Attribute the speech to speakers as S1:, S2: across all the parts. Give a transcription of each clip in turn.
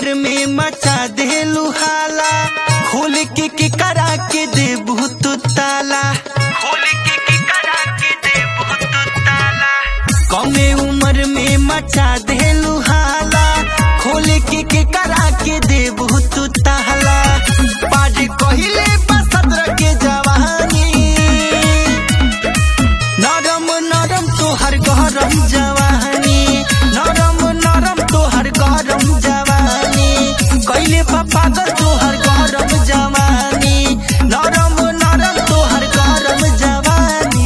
S1: उम्र में मचा देलू हाला खोल के के करा के देबू तू ताला खोल के के करा के देबू तू ताला कमे उम्र में मचा देलू हाला खोल के के करा के देबू तू ताला पाज कहिले बसंत के जवानी नरम नरम तोहर गरम जवानी नरम नरम तोहर गरम जवानी कैले पागल तोहर गरम जवानी नरम नरम तोहर गरम जवानी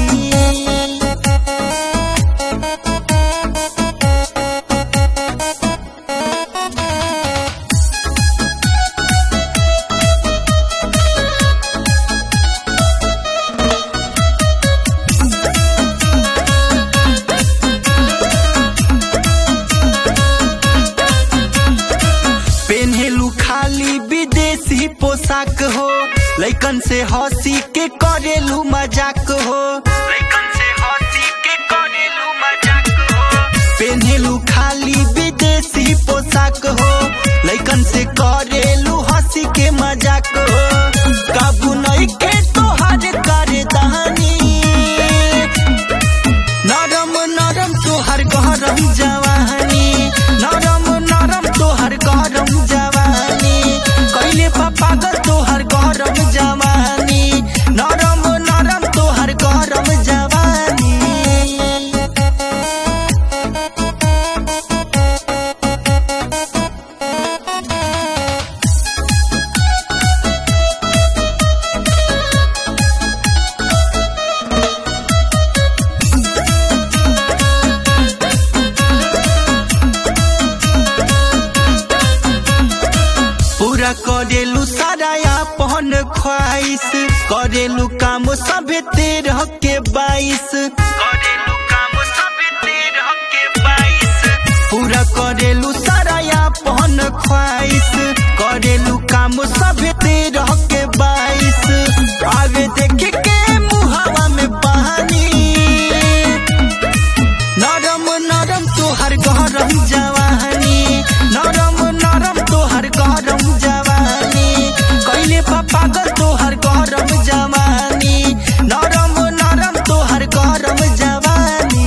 S1: पेन्हेलू खाली विदेशी पोशाक हो लैकन से हंसी के करेलू मजाक हो लैकन से हंसी के करेलू मजाक हो पेन्हेलू खाली विदेशी पोशाक हो लैकन से करेलू हंसी के मजाक हो काबू नहीं के तोहर करे दहानी नरम नरम तोहर गरम जवानी नरम नरम तोहर गरम जवानी कैले पागल तोहर गरम जवानी नरम नरम तोहर गरम जवानी पूरा करेलू सारा अपन ख्वाहिश करेलू काम सभे तेरह के बाईस करेलू काम सभे तेरह के बाईस पूरा करेलू सारा अपन ख्वाहिश करेलू काम सभे तेरह के बाईस आगे देख के मुहावा में पानी नरम नरम तोहर गरम जवानी नरम नरम तोहर गरम जवानी कैले पागल तोहर गरम जवानी नरम नरम तोहर गरम जवानी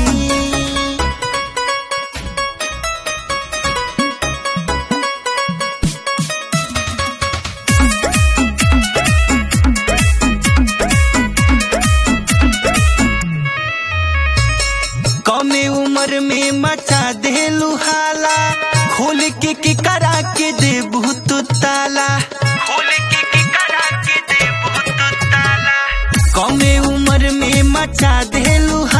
S1: कमे उम्र में मचा देलू हाला खोल के के करा के देबू तू ताला खोल के के करा के देबू तू ताला कमे उम्र में मचा देलू